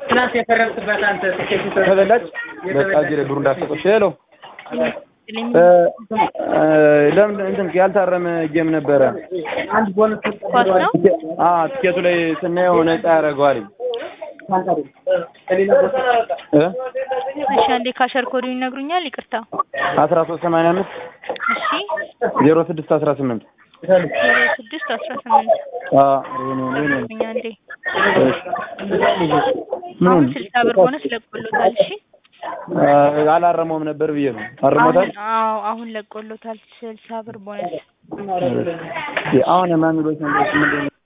ትናንት የፈረምክበት አንተ ትኬት ተበላች። በቃ እዚህ ላይ ብሩ እንዳትሰጠው። ሄሎ ይስጥልኝ። ለምን እንትን ያልታረመ ጌም ነበረ። አንድ ቦነስ ኳስ ነው? አ ትኬቱ ላይ ስናየው ነፃ ያደርገዋል። እ እሺ አንዴ ካሸር ኮዱን ይነግሩኛል? ይቅርታ። አስራ ሶስት ሰማንያ አምስት እሺ ዜሮ ስድስት አስራ ስምንት ዜሮ ስድስት አስራ ስምንት አ ይሄ ነው ይሄ ነው። እኛ አንዴ ምን አሁን ስልሳ ብር ቦነስ ለቆሎታል። እሺ አላረመውም ነበር ብዬ ነው። አርሞታል። አሁን አዎ አሁን ለቆሎታል ስልሳ ብር ቦነስ አሁን ማን ብሎች ነበር? ምንድን ነው